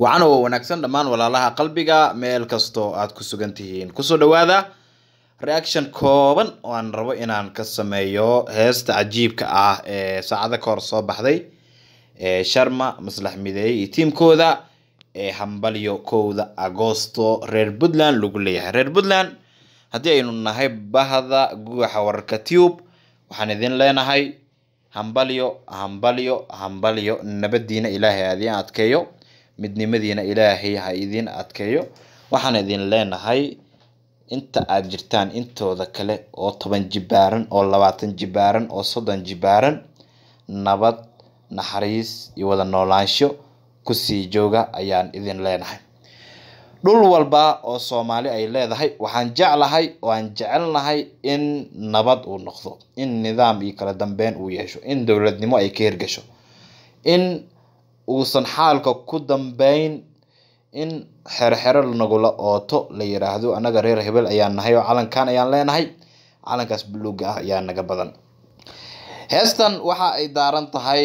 wacan oo wanaagsan dhammaan walaalaha qalbiga meel kastoo aad ku sugan tihiin kusoo dhawaada reaction kooban oo aan rabo inaan ka sameeyo heesta cajiibka ah ee saacada ka hor soo baxday ee sharma maslax mideeye iyo tiimkooda ee hambalyo kowda agoosto reer puntland lagu leeyahay reer puntland haddii aynu nahay bahda guuxa wararka tube waxaan idin leenahay hambalyo hambalyo hambalyo nabadiina ilaahay ha idiin adkeeyo midnimadiina ilaahay ha idiin adkeeyo waxaan idin leenahay inta aad jirtaan intooda kale oo toban jibaaran oo labaatan jibaaran oo soddon jibaaran nabad naxariis iyo wada noolaansho kusii jooga ayaan idin leenahay dhul walba oo soomaali ay leedahay waxaan jeclahay oo aan jecelnahay in nabad uu noqdo in nidaam iyo kala dambeyn uu yeesho in dowladnimo ay ka hirgasho in uusan xaalka ku dambeyn in xerxero nagula ooto la yiraahdo annaga reer hebel ayaan nahay oo calankan ayaan leenahay calankaas buluuga ah ayaa naga badan heestan waxa ay daaran tahay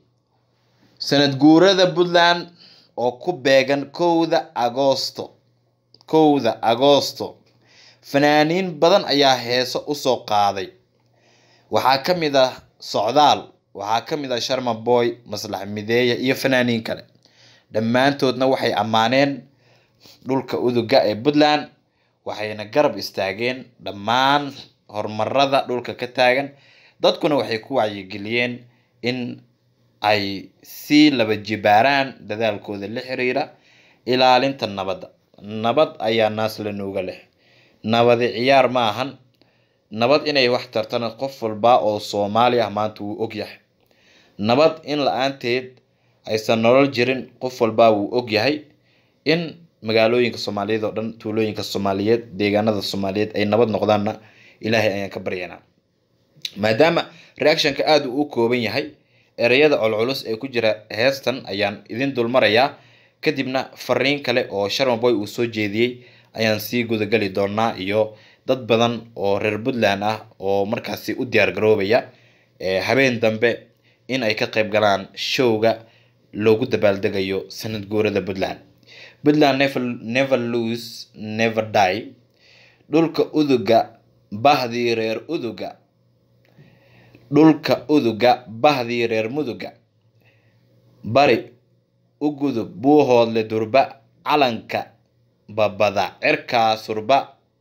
sanad guurada puntland oo ku beegan kowda agoosto kowda agoosto fanaaniin badan ayaa heeso usoo qaaday waxaa ka mid ah socdaal waxaa ka mid ah sharma boy maslax mideeya iyo fanaaniin kale dhammaantoodna waxay ammaaneen dhulka uduga ee puntland waxayna garab istaageen dhammaan horumarada dhulka ka taagan dadkuna waxay ku wacyigeliyeen in ay sii laba jibaaraan dadaalkooda la xiriira ilaalinta nabadda nabad ayaa naas la nuuga leh nabadi ciyaar ma ahan nabad inay wax tartana qof walba oo soomaali ah maanta wuu ogyahay nabad in la-aanteed aysan nolol jirin qof walba wuu ogyahay in magaalooyinka soomaaliyeed oo dhan tuulooyinka soomaaliyeed deegaanada soomaaliyeed ay nabad noqdaanna ilaahay ayaan ka baryanaa maadaama reactionka aada uu u kooban yahay ereyada colculus ee ku jira heestan ayaan idin dulmarayaa kadibna fariin kale oo sharma boy uu soo jeediyey ayaan sii gudagali doonaa iyo dad badan oo reer puntland ah oo markaasi u diyaar garoobaya habeen dambe in ay ka qayb galaan showga loogu dabaaldegayo sanad guurada puntland puntland never, never lose never die dhulka uduga bahdii reer uduga dhulka uduga bahdii reer muduga bari u gudub buuhoodle durba calanka babada cirkaa surba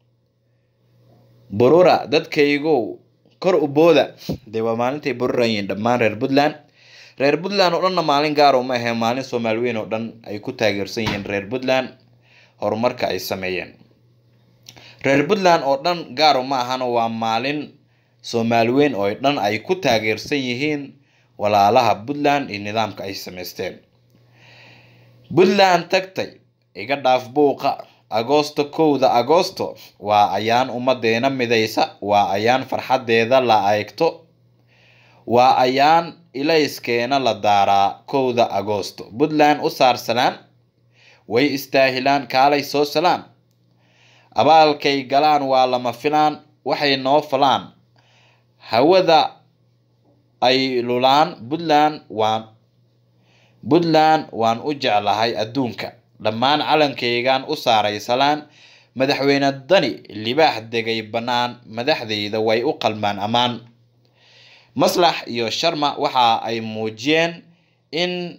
burura dadkaygow kor u booda dee waa maalintay bururayiin dhammaan reer puntland reer puntland oo dhanna maalin gaar uma ahee maalin soomaali weyn oo dhan ay ku taageersan yihiin reer puntland horumarka ay sameeyeen reer puntland oo dhan gaar uma ahana waa maalin soomaali weyn oo dhan ay ku taageersan yihiin walaalaha puntland iyo nidaamka ay samaysteen puntland tagtay iga dhaaf buuqa agoosto kowda agoosto waa ayaan ummadeena midaysa waa ayaan farxadeeda la eegto waa ayaan ilayskeena la daaraa kowda agoosto puntland u saarsalaan way istaahilaan kaalay soo salaan abaalkay galaan waa lama filaan waxay noo falaan hawada ay lulaan puntland waan puntland waan u jeclahay adduunka dhammaan calankaygaan u saaray salaan madaxweyne dani libaax degay bannaan madaxdayda way u qalmaan ammaan maslax iyo sharma waxa ay muujiyeen in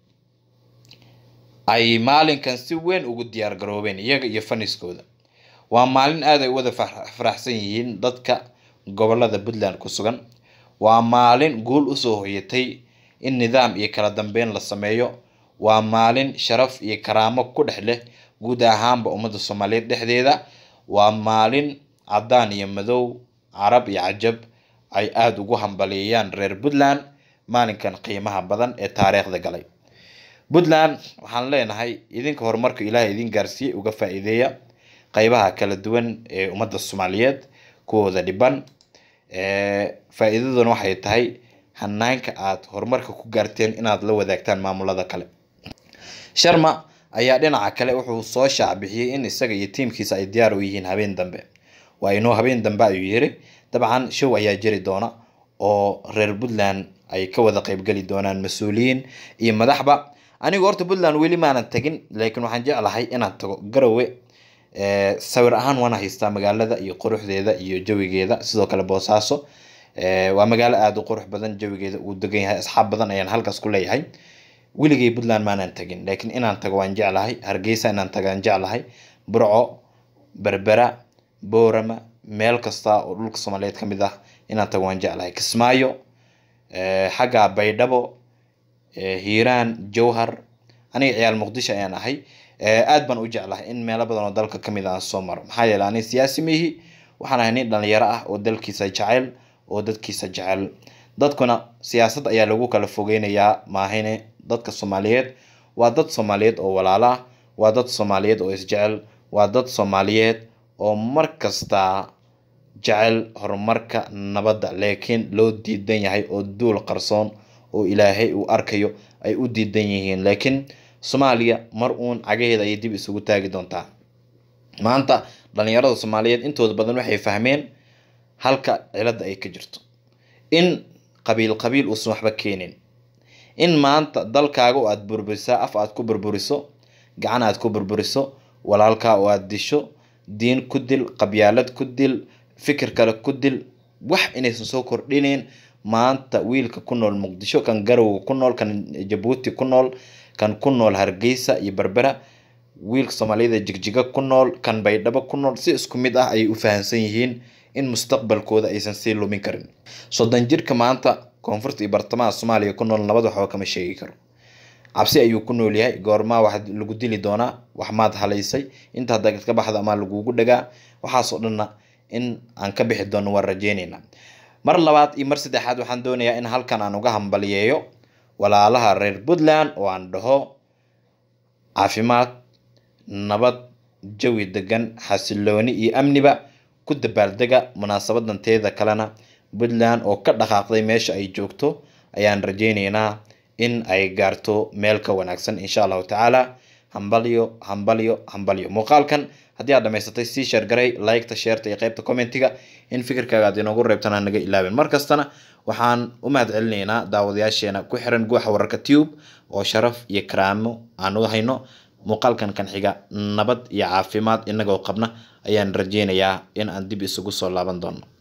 ay maalinkan si weyn ugu diyaar garoobeen iyaga iyo faniskooda waa maalin aad ay u wada faraxsan yihiin dadka gobolada puntland ku sugan waa maalin guul usoo hoyatay in nidaam iyo kala dambeyn la sameeyo waa maalin sharaf iyo karaamo ku dhex leh guud ahaanba ummadda soomaaliyeed dhexdeeda waa maalin caddaan iyo madow carab iyo cajab ay aada ugu hambaliyeeyaan reer puntland maalinkan qiimaha badan ee taariikhda galay puntland waxaan leenahay idinka horumarka ilaahay idin gaarsiiyey uga faa-iideeya qeybaha kala duwan ee ummadda soomaaliyeed kuwooda dhiban faa-iidaduna waxay tahay hanaanka aada horumarka ku gaarteen inaad la wadaagtaan maamulada kale sharma ayaa dhinaca kale wuxuu soo shaacbixiyey in isaga iyo tiimkiisa ay diyaar u yihiin habeen dambe waa inuu habeen dambe ayuu yiri dabcan show ayaa jiri doona oo reer puntland ay ka wada qeybgeli doonaan mas-uuliyiin iyo madaxba anigu horta puntland weli maanan tagin laakiin waxaan jeclahay inaan tago garowe sawir ahaan waana haystaa magaalada iyo quruxdeeda iyo jawigeeda sidoo kale boosaaso waa magaalo aada u qurux badan jawigeeda uu degan yahay asxaab badan ayaan halkaas ku leeyahay weligay puntland maanan tagin laakiin inaan tago waan jeclahay hargeysa inaan tago waan jeclahay burco berbera boorama meel kasta oo dhulka soomaaliyeed ka mid ah inaan tago waan jeclahay kismaayo xagga baydhabo hiiraan jowhar aniga ciyaal muqdisho ayaan ahay aad baan u jeclahay in meelo badan oo dalka kamid ah aan soo maro maxaa yeele ani siyaasi mihi waxaan ahay nin dhalinyaro ah oo dalkiisa jecel oo dadkiisa jecel dadkuna siyaasad ayaa lagu kala fogeynayaa maahine dadka soomaaliyeed waa dad soomaaliyeed oo walaalo ah waa dad soomaaliyeed oo isjecel waa dad soomaaliyeed oo mar kasta jecel horumarka nabadda laakiin loo diidan yahay oo duul qarsoon oo ilaahay uu arkayo ay u diidan yihiin laakiin soomaaliya mar uun cagaheeda ayay dib isugu taagi doontaa maanta dhalinyarada soomaaliyeed intooda badan waxay fahmeen halka cilada ay ka jirto in qabiil qabiil uusan waxba keenin in maanta dalkaaga oo aada burburisaa af aad ku burburiso gacan aad ku burburiso walaalkaa oo aada disho diin ku dil qabyaalad ku dil fikir kale ku dil wax inaysan soo kordhinayn maanta wiilka ku nool muqdisho kan garowga ku nool kan jabuuti ku nool kan ku nool hargeysa iyo berbera wiilka soomaaliyada jigjiga ku nool kan baydhabo ku nool si isku mid ah ayay u fahamsan yihiin in mustaqbalkooda aysan sii lumin karin soddon jirka maanta koonfurta iyo bartamaha soomaaliya ku nool nabad waxba kama sheegi karo cabsi ayuu ku nool yahay goormaa wax lagu dili doonaa wax maad halaysay inta haddaad ka baxda amaa lagugu dhagaa waxaasoo dhanna in aan ka bixi doono waan rajeyneynaa mar labaad iyo mar saddexaad waxaan doonayaa in halkan aan uga hambaliyeeyo walaalaha reer puntland oo aan dhaho caafimaad nabad jawi degan xasilooni iyo amniba ku dabaaldega munaasabadan teeda kalena puntland oo ka dhaqaaqday meesha ay joogto ayaan rajeyneynaa in ay gaarto meel ka wanaagsan insha allahu tacaala hambalyo hambalyo hambalyo muuqaalkan haddii aad dhamaysatay sii sheergaray liketa sheerta iyo qeybta commentiga in fikirkaaga aad inoogu reebtana naga ilaabin markastana waxaan u mahad celinaynaa daawadayaasheena ku xiran guuxa wararka tube oo sharaf iyo karaamo aan u hayno muuqaalkan kan xiga nabad iyo caafimaad inagoo qabna ayaan rajeynayaa in aan dib isugu soo laaban doono